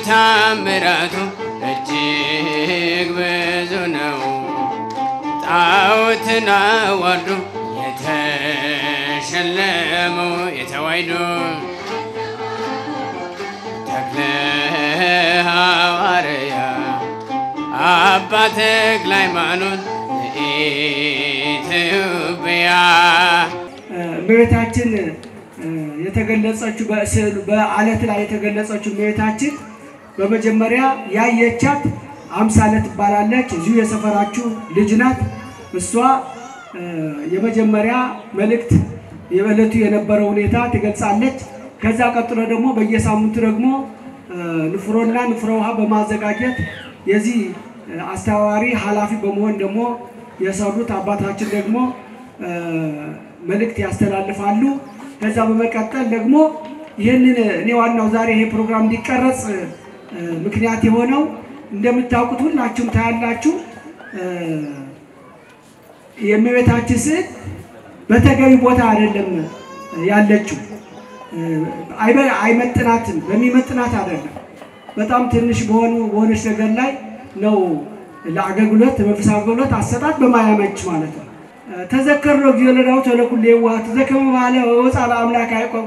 ታምራቱ እጅግ ብዙ ነው። ጣዖትን አዋርዶ የተሸለመው የተዋሕዶ ተክለ ሐዋርያ አባ ተክለ ሃይማኖት ኢትዮጵያ እመቤታችን የተገለጸችው በስዕሉ በአለት ላይ የተገለጸችው እመቤታችን በመጀመሪያ ያየቻት አምሳለ ትባላለች። እዚሁ የሰፈራችሁ ልጅ ናት። እሷ የመጀመሪያ መልእክት የዕለቱ የነበረው ሁኔታ ትገልጻለች። ከዛ ቀጥሎ ደግሞ በየሳምንቱ ደግሞ ንፍሮና ንፍሮ ውሃ በማዘጋጀት የዚህ አስተባባሪ ኃላፊ በመሆን ደግሞ የሰሩት አባታችን ደግሞ መልእክት ያስተላልፋሉ። ከዛ በመቀጠል ደግሞ ይህንን እኔ ዋናው ዛሬ ይሄ ፕሮግራም እንዲቀረጽ ምክንያት የሆነው እንደምታውቁት ሁላችሁም ታያላችሁ የእመቤታችን ስዕል በተገቢ ቦታ አይደለም ያለችው። አይመጥናትም፣ በሚመጥናት አይደለም። በጣም ትንሽ በሆኑ በሆነች ነገር ላይ ነው ለአገልግሎት መንፈሳዊ አገልግሎት አሰጣጥ በማያመች ማለት ነው። ተዘከር ነው ጊዜ ለዳዊት ወለኩሉ የዋህ ተዘከመ ባለ ወፃ ለአምላክ ያዕቆብ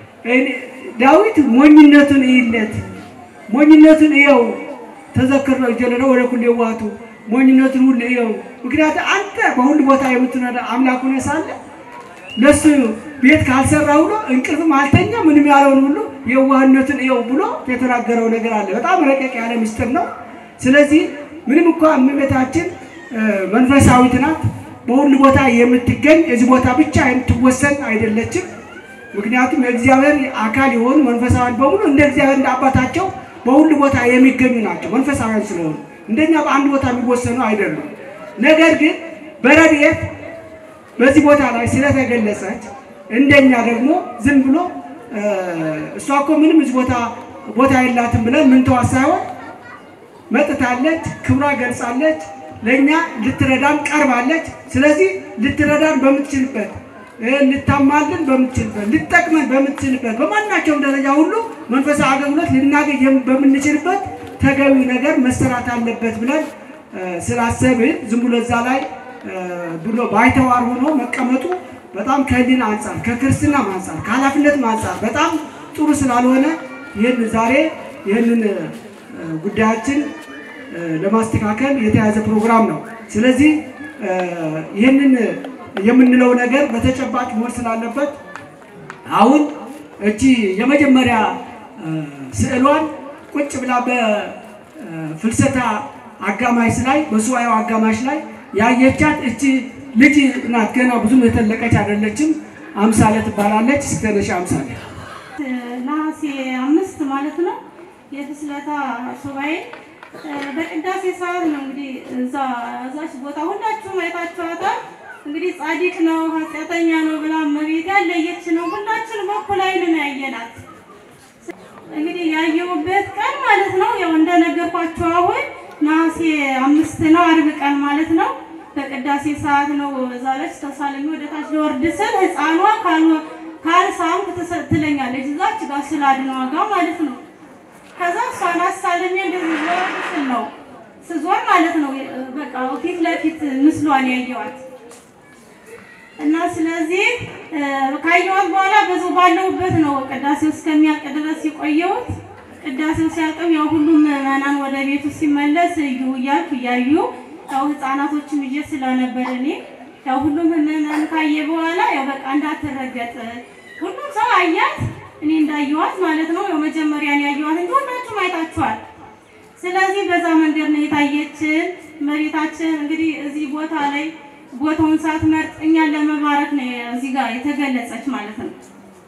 ዳዊት ሞኝነቱን እይለት ሞኝነቱን እየው ተዘከር ነው ጊዜ ለዳዊት ወለኩሉ የዋህቱ ሞኝነቱን ሁሉ እየው። ምክንያቱም አንተ በሁሉ ቦታ የምትነዳ አምላክ ሆነህ ሳለ ለሱ ቤት ካልሰራ ብሎ እንቅልፍም አልተኛ ምንም ያለውን ሁሉ የዋህነቱን እየው ብሎ የተናገረው ነገር አለ። በጣም ረቀቅ ያለ ምስጢር ነው። ስለዚህ ምንም እንኳ እመቤታችን መንፈሳዊት ናት፣ በሁሉ ቦታ የምትገኝ እዚህ ቦታ ብቻ የምትወሰን አይደለችም። ምክንያቱም የእግዚአብሔር አካል የሆኑ መንፈሳዊያን በሙሉ እንደ እግዚአብሔር እንደ አባታቸው በሁሉ ቦታ የሚገኙ ናቸው። መንፈሳዊያን ስለሆኑ እንደኛ በአንድ ቦታ የሚወሰኑ አይደሉም። ነገር ግን በረድኤት በዚህ ቦታ ላይ ስለተገለጸች እንደኛ ደግሞ ዝም ብሎ እሷ እኮ ምንም እዚህ ቦታ ቦታ የላትም ብለን ምንተዋት ሳይሆን መጥታለች፣ ክብሯ ገልጻለች፣ ለእኛ ልትረዳን ቀርባለች። ስለዚህ ልትረዳን በምትችልበት ልታማልን በምትችልበት ልጠቅመን በምትችልበት በማናቸውም ደረጃ ሁሉ መንፈሳዊ አገልግሎት ልናገኝ በምንችልበት ተገቢ ነገር መሰራት አለበት ብለን ስላሰብን ዝም ብሎ እዛ ላይ ብሎ ባይተዋር ሆኖ መቀመጡ በጣም ከህሊና አንጻር ከክርስትና አንጻር ከኃላፊነት አንጻር በጣም ጥሩ ስላልሆነ ይህን ዛሬ ይህንን ጉዳያችን ለማስተካከል የተያዘ ፕሮግራም ነው። ስለዚህ ይህንን የምንለው ነገር በተጨባጭ መሆን ስላለበት አሁን እቺ የመጀመሪያ ስዕሏን ቁጭ ብላ በፍልሰታ አጋማሽ ላይ በሱባኤው አጋማሽ ላይ ያየቻት እቺ ልጅ ናት። ገና ብዙም የተለቀች አይደለችም። አምሳለ ትባላለች። ስተነሽ አምሳለ ነሐሴ አምስት ማለት ነው የፍስለታ ሱባኤ በቅዳሴ ሰዓት ነው እንግዲህ እዛ እዛች ቦታ ሁላችሁም አይታችኋታል። እንግዲህ ጻድቅ ነው ኃጢአተኛ ነው ብላ እመቤት ያለየች ነው። ሁላችንም በኩል ዓይን ነው ያየናት። እንግዲህ ያየሁበት ቀን ማለት ነው ያው እንደነገርኳችሁ አሁን ነሐሴ አምስት ነው አርብ ቀን ማለት ነው። በቅዳሴ ሰዓት ነው እዛለች ተሳለሚ ወደ ታች ልወርድ ስል ህፃኗ ካልሳምክ ትለኛለች እዛች ጋር ስላድነዋ ጋር ማለት ነው። ከዛ እሷን አሳልሜ እንደዚህ ልወርድ ስል ነው ስዞር ማለት ነው በቃ ፊት ለፊት ምስሏን ያየዋት እና ስለዚህ ካየኋት በኋላ ብዙ ባለሁበት ነው ቅዳሴው እስከሚያልቅ ድረስ የቆየሁት። ቅዳሴው ሲያልቅም ያው ሁሉም ምዕመናን ወደ ቤቱ ሲመለስ እዩ እያልኩ እያዩ ያው ህፃናቶችም ይዤ ስለነበር እኔ ያው ሁሉም ምዕመናን ካየ በኋላ ያው በቃ እንዳትረገጥ ሁሉም ሰው አያት፣ እኔ እንዳየኋት ማለት ነው። ያው መጀመሪያን ያየኋት እንጂ ሁላችሁም አይታችኋል። ስለዚህ በዛ መንገድ ነው የታየችን መሬታችን እንግዲህ እዚህ ቦታ ላይ ቦታውን ሳትመርጥ እኛን ለመባረክ ነው እዚህ ጋር የተገለጸች ማለት ነው።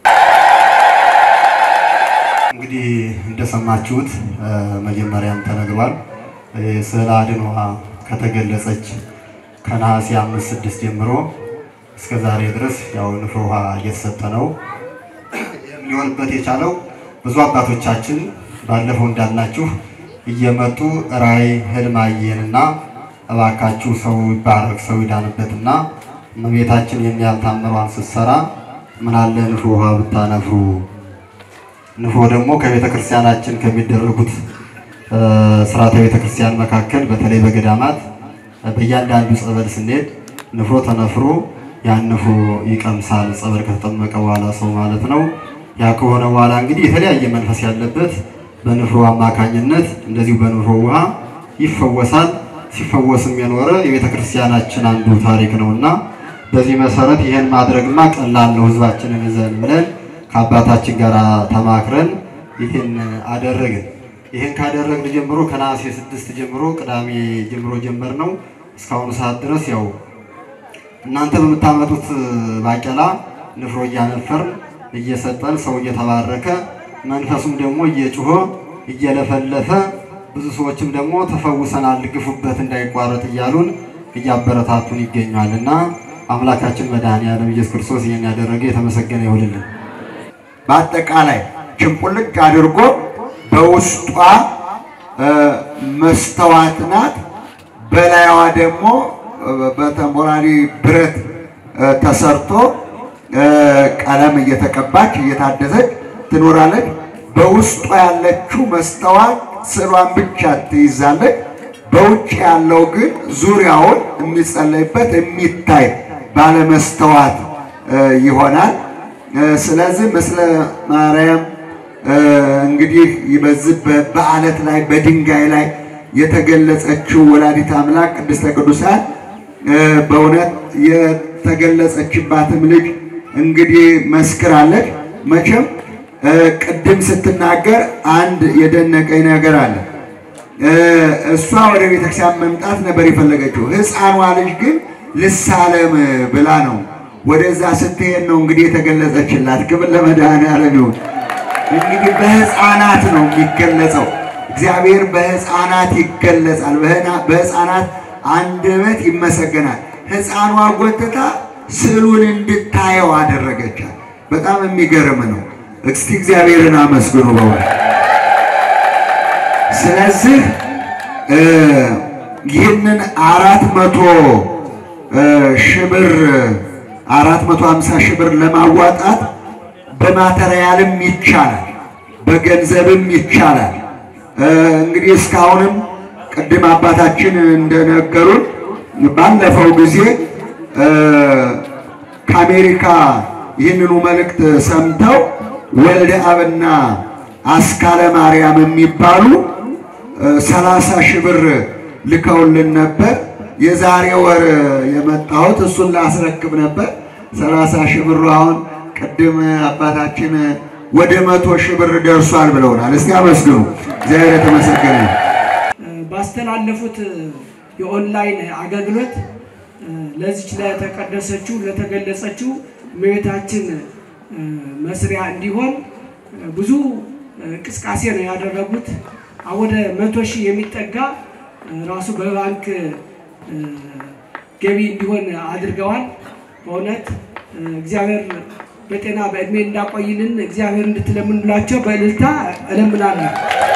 እንግዲህ እንደሰማችሁት መጀመሪያም ተነግሯል። ስዕለ አድኅኖ ከተገለጸች ከነሐሴ አምስት ስድስት ጀምሮ እስከ ዛሬ ድረስ ያው ንፍሮ ውሃ እየተሰጠ ነው። ሊሆንበት የቻለው ብዙ አባቶቻችን ባለፈው እንዳልናችሁ እየመጡ ራእይ ህልም አየንና እባካችሁ ሰው ይባረክ ሰው ይዳንበትና እመቤታችን የሚያህል ታምሯን ስትሰራ ምናለ ንፍሮ ውሃ ብታነፍሩ ንፍሮ ደግሞ ከቤተ ክርስቲያናችን ከሚደረጉት ስርዓተ ቤተክርስቲያን መካከል በተለይ በገዳማት በእያንዳንዱ ጸበል ስንሄድ ንፍሮ ተነፍሮ ያን ንፍሮ ይቀምሳል። ጸበል ከተጠመቀ በኋላ ሰው ማለት ነው። ያ ከሆነ በኋላ እንግዲህ የተለያየ መንፈስ ያለበት በንፍሮ አማካኝነት እንደዚሁ በንፍሮ ውሃ ይፈወሳል። ሲፈወስም የኖረ የቤተ ክርስቲያናችን አንዱ ታሪክ ነውና በዚህ መሰረት ይህን ማድረግማ ቀላል ነው፣ ህዝባችንን ይዘን ብለን ከአባታችን ጋር ተማክረን ይህን አደረግን። ይህን ካደረግን ጀምሮ ከነሐሴ ስድስት ጀምሮ ቅዳሜ ጀምሮ ጀመር ነው እስካሁኑ ሰዓት ድረስ ያው እናንተ በምታመጡት ባቄላ ንፍሮ እያነፈርን እየሰጠን ሰው እየተባረከ መንፈሱም ደግሞ እየጮኸ እየለፈለፈ ብዙ ሰዎችም ደግሞ ተፈውሰናል፣ ግፉበት እንዳይቋረጥ እያሉን እያበረታቱን ይገኛል እና አምላካችን መድኃኔዓለም ኢየሱስ ክርስቶስ ይህን ያደረገ የተመሰገነ ይሁንልን። በአጠቃላይ ችንቁልጭ አድርጎ በውስጧ መስተዋት ናት። በላይዋ ደግሞ በተንቦራሪ ብረት ተሰርቶ ቀለም እየተቀባች እየታደሰች ትኖራለች። በውስጧ ያለችው መስተዋት ስዕሏን ብቻ ትይዛለች። በውጭ ያለው ግን ዙሪያውን የሚጸለይበት የሚታይ ባለመስተዋት ይሆናል። ስለዚህ ምስለ ማርያም እንግዲህ በዚህ በዓለት ላይ በድንጋይ ላይ የተገለጸችው ወላዲት አምላክ ቅድስተ ቅዱሳን በእውነት የተገለጸችባትም ልጅ እንግዲህ መስክራለች። መቼም ቅድም ስትናገር አንድ የደነቀኝ ነገር አለ። እሷ ወደ ቤተክርስቲያን መምጣት ነበር የፈለገችው። ሕፃኗ ልጅ ግን ልሳለም ብላ ነው ወደዛ ስትሄድ ነው እንግዲህ የተገለጸችላት። ክብር ለመድኃኔዓለም ይሁን። እንግዲህ በሕፃናት ነው የሚገለጸው። እግዚአብሔር በሕፃናት ይገለጻል። በሕፃናት አንደበት ይመሰገናል። ሕፃኗ ጎትታ ስዕሉን እንድታየው አደረገቻት። በጣም የሚገርም ነው። እስቲ እግዚአብሔርን አመስግኑ በእውነት። ስለዚህ ይህንን አራት መቶ ሺህ ብር አራት መቶ ሀምሳ ሺህ ብር ለማዋጣት በማተሪያልም ይቻላል፣ በገንዘብም ይቻላል። እንግዲህ እስካሁንም ቅድም አባታችን እንደነገሩን ባለፈው ጊዜ ከአሜሪካ ይህንኑ መልእክት ሰምተው ወልደ አብና አስካለ ማርያም የሚባሉ ሰላሳ ሺህ ብር ልከውልን ነበር። የዛሬ ወር የመጣሁት እሱን ላስረክብ ነበር። ሰላሳ ሺህ ብሩ አሁን ቅድም አባታችን ወደ መቶ ሺህ ብር ደርሷል ብለውናል። እስቲ አመስግኑ። እግዚአብሔር የተመሰገነ ነው። ባስተላለፉት የኦንላይን አገልግሎት ለዚች ለተቀደሰችው ለተገለጸችው እመቤታችን መስሪያ እንዲሆን ብዙ እንቅስቃሴ ነው ያደረጉት። ወደ መቶ ሺህ የሚጠጋ ራሱ በባንክ ገቢ እንዲሆን አድርገዋል። በእውነት እግዚአብሔር በጤና በእድሜ እንዳቆይልን እግዚአብሔር እንድትለምኑላቸው በእልልታ እለምናለሁ።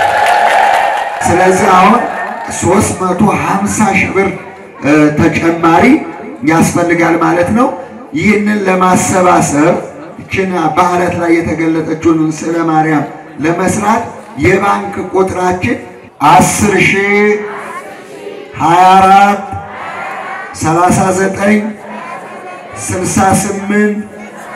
ስለዚህ አሁን 350 ሺህ ብር ተጨማሪ ያስፈልጋል ማለት ነው። ይህንን ለማሰባሰብ ይችን በዓለት ላይ የተገለጠችውን ስዕለ ማርያም ለመስራት የባንክ ቁጥራችን 10 ሺህ 24 39 68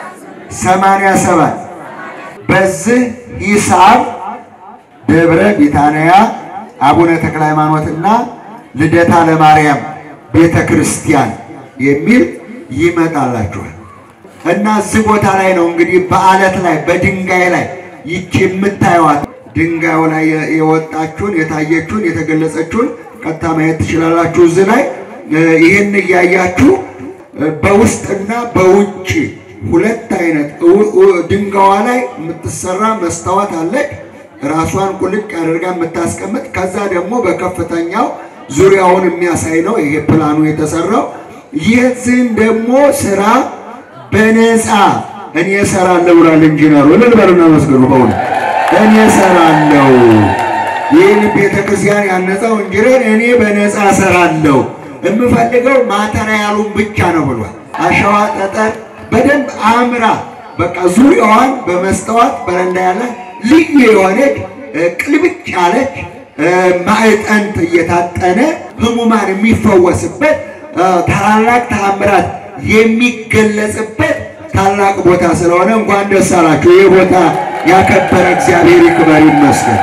87 በዚህ ሂሳብ ደብረ ቢታንያ አቡነ ተክለ ሃይማኖትና ልደታ ለማርያም ቤተ ክርስቲያን የሚል ይመጣላችኋል። እና እዚህ ቦታ ላይ ነው እንግዲህ በዓለት ላይ በድንጋይ ላይ ይቺ የምታዩዋት ድንጋዩ ላይ የወጣችሁን የታየችውን የተገለጸችውን ቀጥታ ማየት ትችላላችሁ። እዚህ ላይ ይህን እያያችሁ በውስጥና በውጭ ሁለት አይነት ድንጋዋ ላይ የምትሰራ መስታወት አለች። ራሷን ቁልጭ አድርጋ የምታስቀምጥ ከዛ ደግሞ በከፍተኛው ዙሪያውን የሚያሳይ ነው ይሄ ፕላኑ የተሰራው። ይህን ደግሞ ስራ በነፃ እኔ እሰራለሁ ብሏል ኢንጂነሩ። እልል በሉና መስገኑ። በእውነት እኔ እሰራለሁ፣ ይህን ቤተክርስቲያን ያነጻው ኢንጂነር እኔ በነፃ እሰራለሁ፣ የምፈልገው ማተሪያሉን ብቻ ነው ብሏል። አሸዋ፣ ጠጠር በደንብ አምራ በቃ ዙሪያዋን በመስተዋት በረንዳ ያለ ልዩ የሆነች ቅልብጭ ያለች ማዕጠንት እየታጠነ ህሙማን የሚፈወስበት ታላላቅ ተአምራት የሚገለጽበት ታላቅ ቦታ ስለሆነ እንኳን ደስ አላችሁ። ይህ ቦታ ያከበረ እግዚአብሔር ይክበር ይመስገን።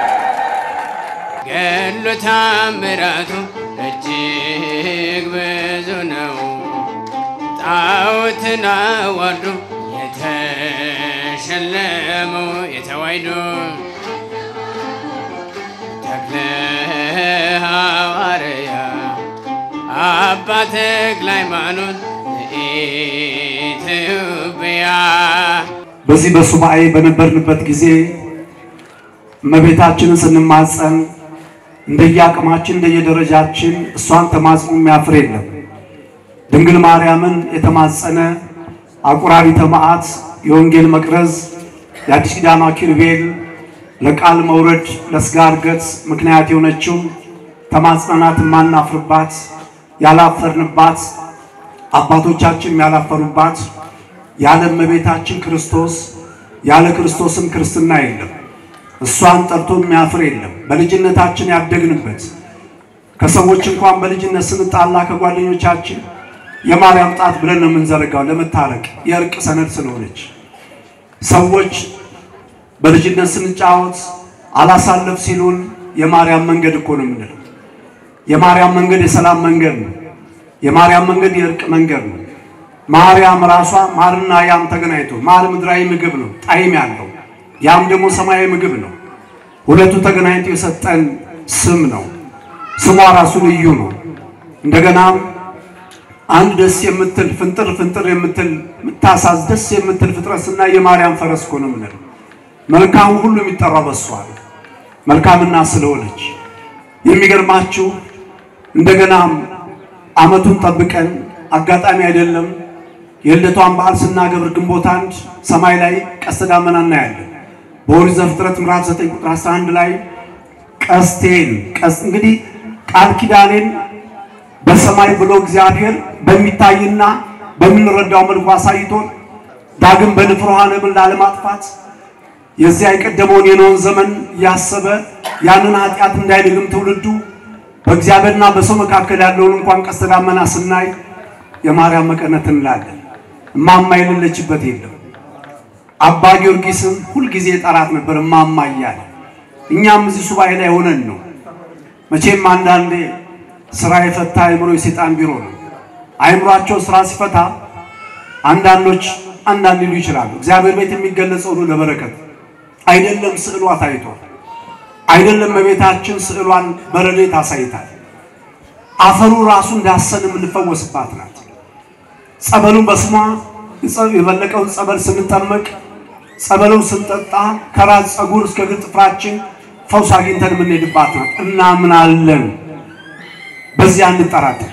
ገድሉ ታምራቱ እጅግ ብዙ ነው። ጣዖትን አዋርዶ የተሸለመው የተዋሕዶ ተክለ ሐዋርያ አባ ተክለ ሃይማኖት ኢትዮጵያ በዚህ በሱባኤ በነበርንበት ጊዜ እመቤታችንን ስንማጸን እንደየአቅማችን እንደየደረጃችን እሷን ተማጽኖ የሚያፍር የለም። ድንግል ማርያምን የተማጸነ አቁራሪተ መዓት የወንጌል መቅረዝ የአዲስ ኪዳኗ ኪሩቤል ለቃል መውረድ ለሥጋ እርገት ምክንያት የሆነችው ተማጽናናት የማናፍርባት ያላፈርንባት አባቶቻችን ያላፈሩባት ያለ እመቤታችን ክርስቶስ ያለ ክርስቶስም ክርስትና የለም። እሷን ጠርቶ የሚያፍር የለም። በልጅነታችን ያደግንበት ከሰዎች እንኳን በልጅነት ስንጣላ ከጓደኞቻችን የማርያም ጣት ብለን ነው የምንዘረጋው ለመታረቅ የእርቅ ሰነድ ስለሆነች። ሰዎች በልጅነት ስንጫወት አላሳለፍ ሲሉን የማርያም መንገድ እኮ ነው የምንለው። የማርያም መንገድ የሰላም መንገድ ነው። የማርያም መንገድ የእርቅ መንገድ ነው። ማርያም ራሷ ማርና ያም ተገናኝቶ ማር ምድራዊ ምግብ ነው ጣዕም ያለው ያም ደግሞ ሰማያዊ ምግብ ነው። ሁለቱ ተገናኝቶ የሰጠን ስም ነው። ስሟ ራሱ ልዩ ነው። እንደገናም አንድ ደስ የምትል ፍንጥር ፍንጥር የምትል የምታሳዝ ደስ የምትል ፍጥረት እና የማርያም ፈረስ እኮ ነው የምንለው። መልካሙ ሁሉ የሚጠራው በሷ ነው። መልካምና ስለሆነች የሚገርማችሁ እንደገናም ዓመቱን ጠብቀን አጋጣሚ አይደለም የልደቷን በዓል ስናገብር ግንቦት አንድ ሰማይ ላይ ቀስተ ደመና እናያለን። በኦሪት ዘፍጥረት ምዕራፍ 9 ቁጥር 11 ላይ ቀስቴን ቀስ እንግዲህ ቃል ኪዳኔን በሰማይ ብሎ እግዚአብሔር በሚታይና በምንረዳው መልኩ አሳይቶን ዳግም በንፍር ውሃ ነብን ላለማጥፋት የዚያ የቀደመውን የኖኅን ዘመን እያሰበ ያንን ኃጢአት እንዳይደግም ትውልዱ በእግዚአብሔርና በሰው መካከል ያለውን እንኳን ቀስተ ደመና ስናይ የማርያም መቀነት እንላለን። እማማ የሌለችበት የለም። አባ ጊዮርጊስም ሁልጊዜ ጠራት ነበር እማማ እያለ። እኛም እዚህ ሱባኤ ላይ ሆነን ነው። መቼም አንዳንዴ ስራ የፈታ አእምሮ የሴጣን ቢሮ ነው። አእምሯቸው ስራ ሲፈታ አንዳንዶች አንዳንድ ሊሉ ይችላሉ። እግዚአብሔር ቤት የሚገለጸው ሁሉ ለበረከት አይደለም። ስዕሏ ታይቷል። አይደለም በቤታችን ስዕሏን በረድኤት አሳይታል። አፈሩ ራሱ እንዳሰን የምንፈወስባት ናት። ጸበሉን በስሟ የበለቀውን ጸበል ስንጠመቅ ጸበሉን ስንጠጣ ከራስ ፀጉር እስከ እግር ጥፍራችን ፈውስ አግኝተን የምንሄድባት ናት። እናምናለን። በዚያ እንጠራጠር።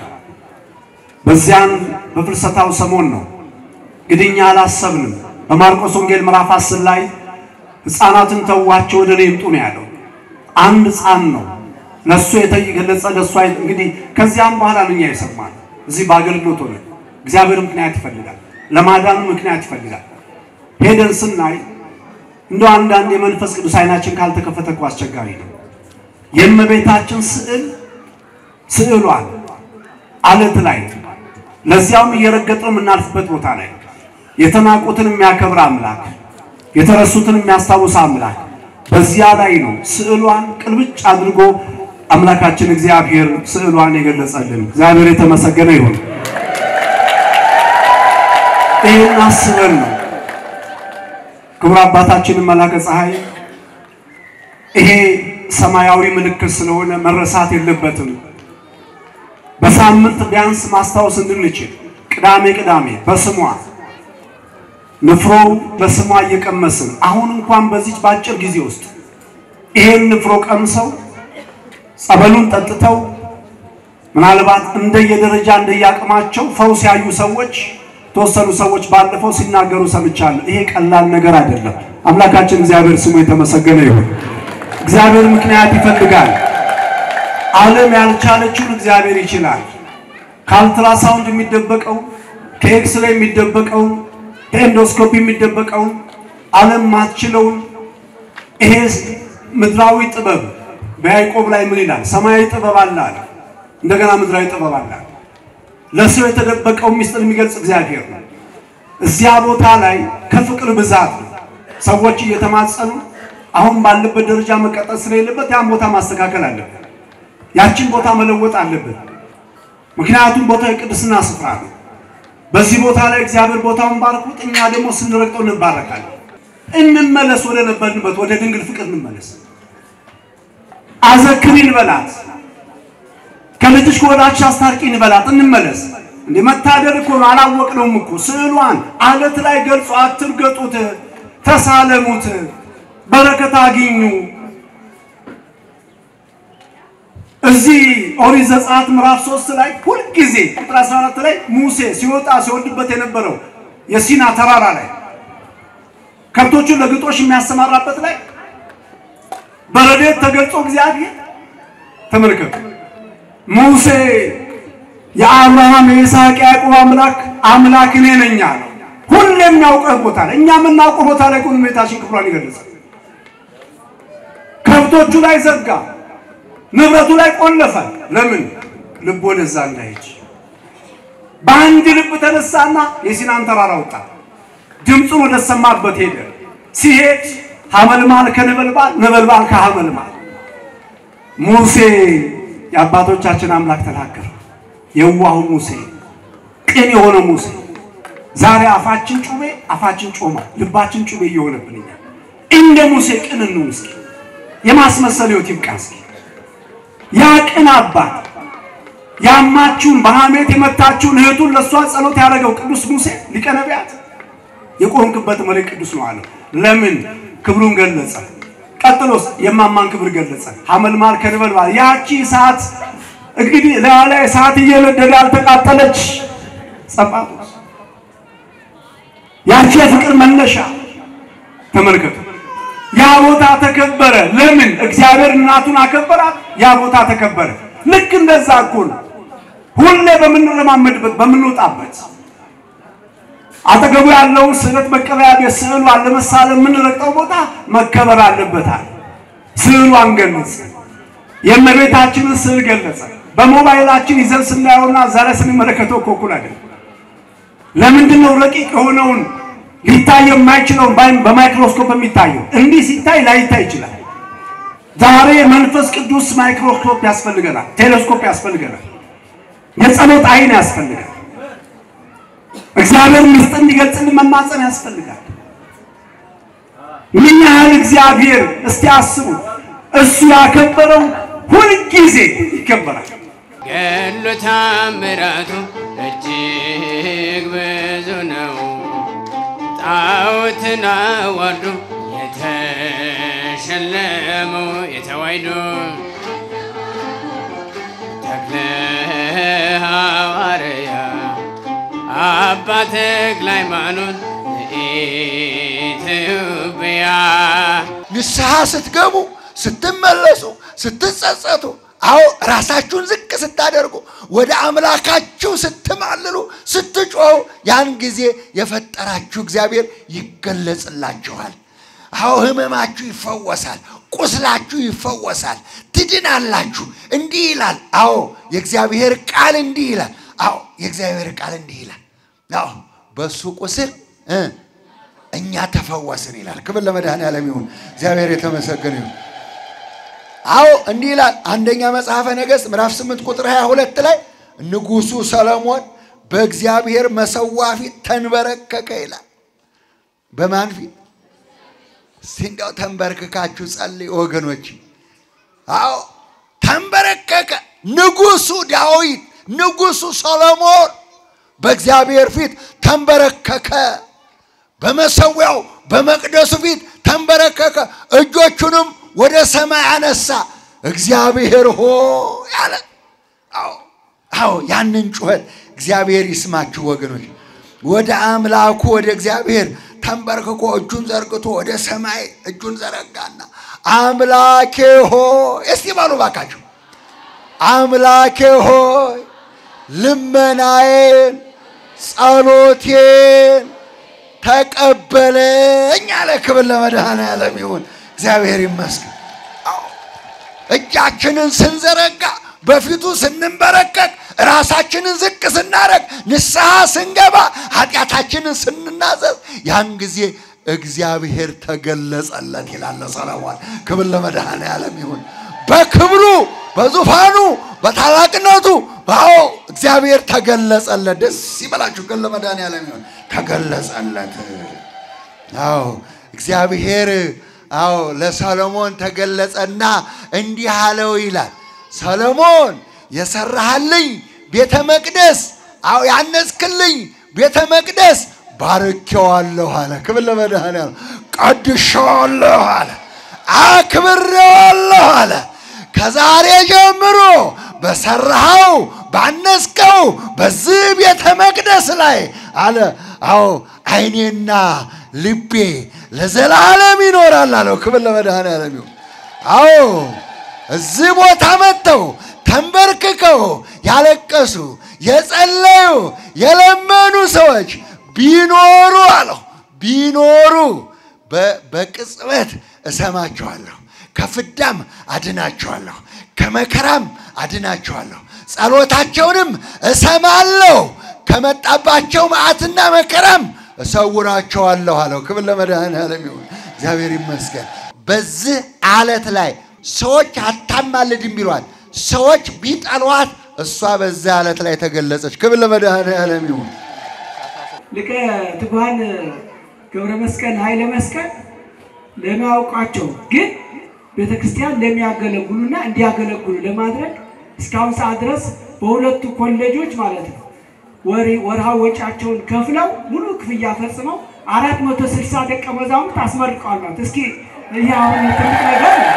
በዚያን በፍልሰታው ሰሞን ነው እንግዲህ እኛ አላሰብንም። በማርቆስ ወንጌል ምዕራፍ አስር ላይ ሕፃናትን ተዋቸው ወደ እኔ ይምጡ ነው ያለው። አንድ ሕፃን ነው ለእሱ የተገለጸ ለእሱ እንግዲህ ከዚያም በኋላ ነው እኛ የሰማነው። እዚህ በአገልግሎት ሆነ እግዚአብሔር ምክንያት ይፈልጋል፣ ለማዳኑ ምክንያት ይፈልጋል። ሄደን ስናይ እንደው አንዳንድ የመንፈስ ቅዱስ አይናችን ካልተከፈተ እኮ አስቸጋሪ ነው። የእመቤታችን ስዕል ስዕሏን አለት ላይ ለዚያውም እየረገጥነው የምናልፍበት ቦታ ላይ የተናቁትን የሚያከብር አምላክ የተረሱትን የሚያስታውስ አምላክ በዚያ ላይ ነው ስዕሏን ቅልብጭ አድርጎ አምላካችን እግዚአብሔር ስዕሏን የገለጸልን። እግዚአብሔር የተመሰገነ ይሁን። ይህን አስበን ነው ክቡር አባታችንን መላከ ፀሐይ ይሄ ሰማያዊ ምልክት ስለሆነ መረሳት የለበትም። በሳምንት ቢያንስ ማስታወስ እንድንችል ቅዳሜ ቅዳሜ በስሟ ንፍሮ በስሟ እየቀመስን አሁን እንኳን በዚች በአጭር ጊዜ ውስጥ ይሄን ንፍሮ ቀምሰው ጸበሉን ጠጥተው ምናልባት እንደየደረጃ እንደየአቅማቸው ፈውስ ያዩ ሰዎች የተወሰኑ ሰዎች ባለፈው ሲናገሩ ሰምቻለሁ። ይሄ ቀላል ነገር አይደለም። አምላካችን እግዚአብሔር ስሙ የተመሰገነ ይሁን። እግዚአብሔር ምክንያት ይፈልጋል። ዓለም ያልቻለችውን እግዚአብሔር ይችላል። ከአልትራሳውንድ የሚደበቀው ከኤክስሬይ የሚደበቀውን ከኤንዶስኮፒ የሚደበቀውን ዓለም ማትችለውን ይሄ ምድራዊ ጥበብ በያዕቆብ ላይ ምን ይላል? ሰማያዊ ጥበብ አለ አለ። እንደገና ምድራዊ ጥበብ አለ አለ። ለሰው የተደበቀው ሚስጥር የሚገልጽ እግዚአብሔር ነው። እዚያ ቦታ ላይ ከፍቅር ብዛት ነው ሰዎች እየተማጸኑ አሁን ባለበት ደረጃ መቀጠል ስለሌለበት ያን ቦታ ማስተካከል አለበት። ያችን ቦታ መለወጥ አለበት። ምክንያቱም ቦታው የቅድስና ስፍራ ነው። በዚህ ቦታ ላይ እግዚአብሔር ቦታውን ባርኩት፣ እኛ ደግሞ ስንረግጠው እንባረካለን። እንመለስ፣ ወደ ነበርንበት ወደ ድንግል ፍቅር እንመለስ። አዘክሪን በላት፣ ከልጅሽ ከወዳጅሽ አስታርቂን በላት፣ እንመለስ። እንደ መታደል እኮ ነው። አላወቅነውም እኮ ስዕሏን አለት ላይ ገልጾ አትርገጡት፣ ተሳለሙት፣ በረከት አግኙ። እዚህ ኦሪት ዘጸአት ምዕራፍ 3 ላይ ሁልጊዜ ቁጥር 14 ላይ ሙሴ ሲወጣ ሲወርድበት የነበረው የሲና ተራራ ላይ ከብቶቹን ለግጦሽ የሚያሰማራበት ላይ በረድኤት ተገልጾ እግዚአብሔር ተመልከቱ። ሙሴ የአብርሃም የይስሐቅ የያዕቆብ አምላክ አምላክ እኔ ነኝ አለው። ሁሌ የሚያውቀው ቦታ ላይ እኛ የምናውቀው ቦታ ላይ ቁም ቤታችን ክብሯን ይገለጻል። ከብቶቹ ላይ ዘጋ፣ ንብረቱ ላይ ቆለፈ። ለምን? ልብ ወደዛ እንዳይሄድ በአንድ ልብ ተነሳና የሲናን ተራራ ወጣ። ድምፁን ወደ ሰማበት ሄደ። ሲሄድ ሐመልማል ከነበልባል ነበልባል ከሐመልማል ሙሴ የአባቶቻችን አምላክ ተናገረ። የዋሁ ሙሴ፣ ቅን የሆነ ሙሴ። ዛሬ አፋችን ጩቤ አፋችን ጮማ፣ ልባችን ጩቤ እየሆነብንኛል። እንደ ሙሴ ቅን እንሁን እስኪ። የማስመሰል ሕይወት ይብቃ እስኪ። ያ ቅን አባት ያማችሁን በሐሜት የመታችሁን እህቱን ለእሷ ጸሎት ያደረገው ቅዱስ ሙሴ ሊቀ ነቢያት የቆምክበት መሬት ቅዱስ ነው አለው። ለምን? ክብሩን ገለጸ። ቀጥሎስ የማማን ክብር ገለጸ። ሐመልማል ከነበልባል ያቺ እሳት እንግዲህ ላይ እሳት እየነደደ ያልተቃጠለች ጸጳጦስ ያቺ የፍቅር መነሻ ተመልከቱ። ያ ቦታ ተከበረ። ለምን? እግዚአብሔር እናቱን አከበራት። ያ ቦታ ተከበረ። ልክ እንደዛ እኮ ነው ሁሌ በምንለማመድበት በምንወጣበት አጠገቡ ያለውን ስዕለት መቀበያ ቤት ስዕሏን ለመሳለም የምንረግጠው ቦታ መከበር አለበታል። ስዕሏን ገለጸ። የእመቤታችንን ስዕል ገለጸ። በሞባይላችን ይዘን ስናየውና እዛ ላይ ስንመለከተው እኮ እኩል አይደለም። ለምንድን ነው ረቂቅ የሆነውን ሊታይ የማይችለውን በማይክሮስኮፕ የሚታየው? እንዲህ ሲታይ ላይታይ ይችላል። ዛሬ መንፈስ ቅዱስ ማይክሮስኮፕ ያስፈልገናል፣ ቴሌስኮፕ ያስፈልገናል፣ የጸሎት አይን ያስፈልጋል። እግዚአብሔር ምስጢር እንዲገልጽልን መማፀን ያስፈልጋል። ምን ያህል እግዚአብሔር እስቲ አስቡ። እሱ ያከበረው ሁልጊዜ ይከበራል። ገድሉ ታምራቱ እጅግ ብዙ ነው። ጣዖትን አዋርዶ የተሸለመው የተዋሕዶ ተክለ ሐዋርያ አባ ተክለ ሃይማኖት ኢትዮጵያ ንስሐ ስትገቡ ስትመለሱ ስትጸጸቱ አዎ ራሳችሁን ዝቅ ስታደርጉ ወደ አምላካችሁ ስትማልሉ ስትጮሁ ያን ጊዜ የፈጠራችሁ እግዚአብሔር ይገለጽላችኋል። አዎ ህመማችሁ ይፈወሳል፣ ቁስላችሁ ይፈወሳል፣ ትድናላችሁ። እንዲህ ይላል። አዎ የእግዚአብሔር ቃል እንዲህ ይላል። አዎ የእግዚአብሔር ቃል እንዲህ ይላል። አዎ በእሱ ቁስል እ እኛ ተፈወስን ይላል። ክብር ለመድኃኔዓለም ይሁን። እግዚአብሔር የተመሰገነ ይሁን። አዎ እንዲህ ይላል። አንደኛ መጽሐፈ ነገሥት ምዕራፍ 8 ቁጥር 22 ላይ ንጉሡ ሰለሞን በእግዚአብሔር መሰዋ ፊት ተንበረከከ ይላል። በማን ፊት? እስቲ እንዲያው ተንበርክካችሁ ጸልይ ወገኖች። አዎ ተንበረከከ። ንጉሡ ዳዊት፣ ንጉሡ ሰሎሞን በእግዚአብሔር ፊት ተንበረከከ። በመሰዊያው በመቅደሱ ፊት ተንበረከከ። እጆቹንም ወደ ሰማይ አነሳ። እግዚአብሔር ሆ ያለ አዎ አዎ፣ ያንን ጩኸት እግዚአብሔር ይስማችሁ ወገኖች። ወደ አምላኩ ወደ እግዚአብሔር ተንበርክኮ እጁን ዘርግቶ ወደ ሰማይ እጁን ዘረጋና አምላኬ ሆይ እስቲ ባሉ ባካችሁ አምላኬ ሆይ ልመናዬን ጸሎቴን ተቀበለኝ አለ። ክብር ለመድኃኔዓለም ይሁን። እግዚአብሔር ይመስገን። አዎ እጃችንን ስንዘረጋ በፊቱ ስንንበረከክ ራሳችንን ዝቅ ስናደርግ ንስሐ ስንገባ ኃጢአታችንን ስንናዘዝ ያን ጊዜ እግዚአብሔር ተገለጸለት ይላል ሰለሞን። ክብር ለመድኃኔዓለም ይሁን። በክብሩ በዙፋኑ በታላቅነቱ አዎ እግዚአብሔር ተገለጸለት። ደስ ይበላችሁ። ክብር ለመድኃኔዓለም ይሁን። ተገለጸለት። አዎ እግዚአብሔር አዎ ለሰሎሞን ተገለጸና እንዲህ አለው ይላል ሰሎሞን የሰራህልኝ ቤተ መቅደስ አዎ ያነጽክልኝ ቤተ መቅደስ ባርኬዋለሁ አለ። ክብር ለመድኃኔዓለም። ቀድሼዋለሁ አለ። አክብሬዋለሁ አለ። ከዛሬ ጀምሮ በሰራኸው ባነጽከው በዚህ ቤተ መቅደስ ላይ አለ አዎ ዓይኔና ልቤ ለዘላለም ይኖራል አለው። ክብር ለመድኃኔዓለም ይሁን። አዎ እዚህ ቦታ መጥተው ተንበርክከው ያለቀሱ የጸለዩ የለመኑ ሰዎች ቢኖሩ አለው ቢኖሩ በቅጽበት እሰማቸዋለሁ፣ ከፍዳም አድናቸዋለሁ፣ ከመከራም አድናቸዋለሁ፣ ጸሎታቸውንም እሰማለሁ፣ ከመጣባቸው መዓትና መከራም እሰውራቸዋለሁ አለው። ክብር ለመድኃኔዓለም ይሁን። እግዚአብሔር ይመስገን። በዚህ አለት ላይ ሰዎች አታማልድም ቢሏት፣ ሰዎች ቢጠሏት፣ እሷ በዚህ አለት ላይ ተገለጸች። ክብር ለመድኃኔዓለም ይሁን። ሊቀ ትጉሃን ገብረ መስቀል ኃይለ መስቀል ለሚያውቋቸው ግን ቤተ ክርስቲያን ለሚያገለግሉና እንዲያገለግሉ ለማድረግ እስካሁን ሰዓት ድረስ በሁለቱ ኮሌጆች ማለት ነው ወርሃዊ ወጪያቸውን ከፍለው ሙሉ ክፍያ ፈጽመው አራት መቶ ስልሳ ደቀ መዛሙርት አስመርቀዋል ማለት እስኪ ይህ አሁን ትልቅ ነገር ነው።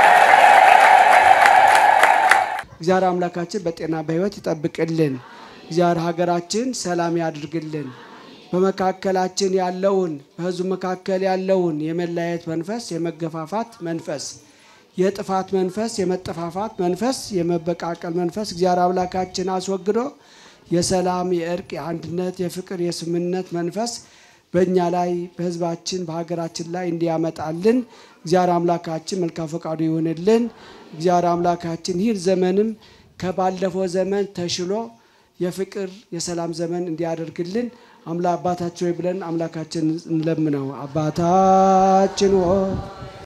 እግዚአብሔር አምላካችን በጤና በሕይወት ይጠብቅልን። እግዚአብሔር ሀገራችን ሰላም ያድርግልን። በመካከላችን ያለውን በሕዝቡ መካከል ያለውን የመለያየት መንፈስ፣ የመገፋፋት መንፈስ፣ የጥፋት መንፈስ፣ የመጠፋፋት መንፈስ፣ የመበቃቀል መንፈስ እግዚአብሔር አምላካችን አስወግዶ የሰላም፣ የእርቅ፣ የአንድነት፣ የፍቅር፣ የስምነት መንፈስ በእኛ ላይ በሕዝባችን በሀገራችን ላይ እንዲያመጣልን እግዚአብሔር አምላካችን መልካም ፈቃዱ ይሆንልን። እግዚአብሔር አምላካችን ይህን ዘመንም ከባለፈው ዘመን ተሽሎ የፍቅር የሰላም ዘመን እንዲያደርግልን አምላ አባታችን ሆይ ብለን አምላካችን እንለምነው። አባታችን ሆይ